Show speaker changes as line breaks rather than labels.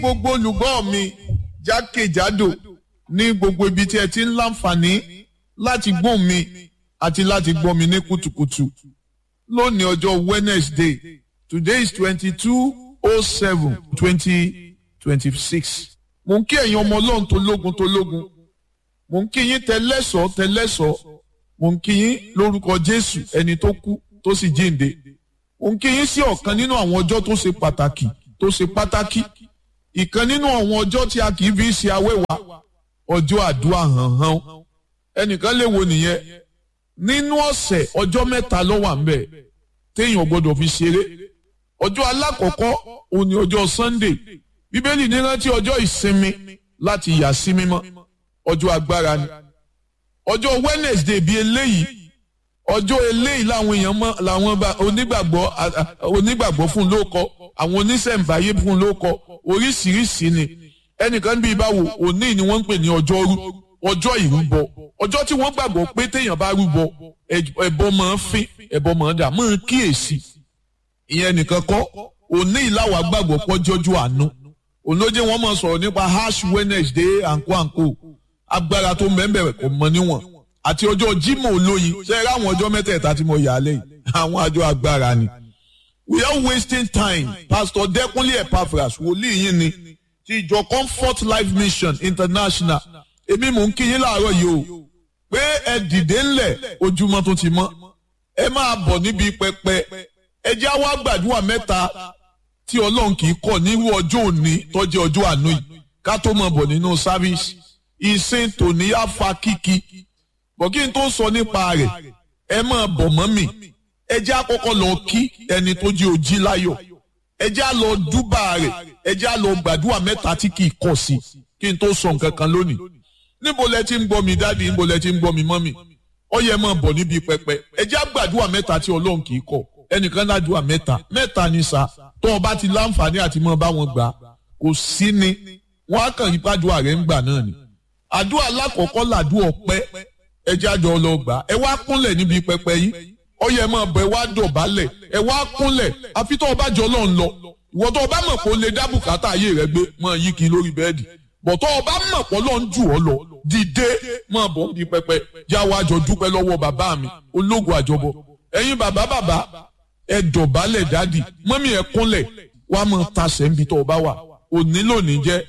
gbogbo olùgbọ́ mi jákèjádò ní gbogbo ibi tí ẹ ti ń láǹfààní láti gbọ́ mi àti láti gbọ́ mi ní kùtùkùtù lónìí ọjọ́ Wednesday today is twenty-two oh seven twenty twenty-six mo ń kí ẹ̀yin ọmọ ọlọ́run tó lógun tó lógun mo ń kí yín tẹlẹ́sọ̀ tẹlẹ́sọ̀ mo ń kí yín lórúkọ Jésù ẹni tó kú tó sì jíǹde mo ń kí yín sí ọ̀kan nínú àwọn ọjọ́ tó ṣe pàtàkì tó ṣe pàtàkì ìkan nínú àwọn ọjọ́ tí a kì í fi ṣe awẹ́wà ọjọ́ àdúrà hànhàn ẹnìkan lè wo nìyẹn nínú ọ̀sẹ̀ ọjọ́ mẹ́ta ló wà ńbẹ̀ téèyàn gbọ́dọ̀ fi ṣeré ọjọ́ alákọ̀ọ́kọ́ òun ni ọjọ́ Sunday bíbélì ní rántí ọjọ́ ìsinmi láti yà sí mímọ́ ọjọ́ agbára ni ọjọ́ Wednesday bíi eléyìí ọjọ́ eléyìí làwọn èèyàn mọ làwọn onígbàgbọ́ onígbàgbọ́ fún ló kọ àwọn oníṣẹ̀ǹbáyé fún ló kọ oríṣiríṣi ni ẹnìkan bíi báwo òní ni wọ́n ń pè ní ọjọ́rú ọjọ́ ìrúbọ ọjọ́ tí wọ́n gbàgbọ́ pé téèyàn bá rúbọ ẹbọ máa ń fín ẹbọ máa ń dà máa ń kíyèsí ìyẹn nìkan kọ́ òní ìlàwà gbàgbọ́ pọ́jọ́jú àánú ònlójé wọn máa sọ̀rọ̀ nípa ash Wednesday àǹkó àǹkó agbára tó mẹ́mbẹ̀rẹ̀ kò mọ níwọ̀n àti ọjọ́ Jímọ̀ olóyin ṣe é ráwọn ọjọ́ mẹ́tẹ̀ẹ̀ta tí mo yà á lẹ́yìn àwọn àjọ agbára ni. we are wasting time Pastor Dẹ́kunlé Epaphras wòlíì yín ni ti ìjọ Comfort Life Mission International èmi mò ń kí yín láàárọ̀ yìí o pé ẹ dìde ńlẹ̀ ojúmọ́ tó ti mọ́ ẹ máa bọ̀ níbi pẹpẹ ẹ jẹ́ àwa gbàdúrà mẹ́ta tí Ọlọ́run kì í kọ̀ nírú ọjọ́ òní tó jẹ́ ọjọ́ àánú yìí ká tó máa bọ̀ nínú sáfíìsì ìsìn tòní á fa kíkí bọ̀ kí n tó sọ nípa rẹ̀ ẹ máa bọ̀ mọ́ mi ẹ jẹ́ àkọ́kọ́ lọ kí ẹni tó jí ojí láyọ̀ ẹ jẹ́ à lọ dúbà rẹ̀ ẹ jẹ́ à lọ gbàdúrà mẹ́ta tí kì í kọ̀ sí kí n tó sọ nǹkan kan lónìí níbo lẹ ti ń gbọ́ mi dáàdi níbo lẹ ti ń gbọ́ mi mọ́mì ó yẹ máa bọ̀ níbi pẹpẹ ẹ jẹ́ àgbàdúrà mẹ́ta tí Ọlọ́run kì í kọ̀ ẹnìkan ládùúà mẹ́ta mẹ́ta ni sa tó o bá ti láǹfààní àti mọ́ bá wọn gbà kò sí ni wọ́n á kàn yí pàdúrà rẹ̀ ń gbà náà ni àdúrà lákọ̀ọ́kọ́ làdúrà ọpẹ́ ẹ jẹ́ àjọ lọ gbà ẹ wá kúnlẹ̀ níbi pẹpẹ yìí ó yẹ máa bọ̀ ẹ wá dọ̀bálẹ̀ ẹ wá kúnlẹ̀ àfi tó o bá jọ lọ́n lọ ìwọ tó o bá mọ̀ pé o lè dá bùkátà ayé rẹ gbé máa yí kiri lórí bẹ́ẹ̀dì bọ̀ tó o bá mọ̀ pé Ọlọ́run jù ọ́ lọ dìde máa bọ̀ níbi pẹpẹ jẹ́ àwọn àjọ dúpẹ́ lọ́wọ́ bàbá mi ológun àjọbọ ẹ̀yin bàbá bàbá ẹ dọ̀bálẹ̀ dádì mọ́mí ẹ kúnlẹ̀ wàá mọ̀ tasẹ̀ níbi tó o bá wà òní lónìí jẹ́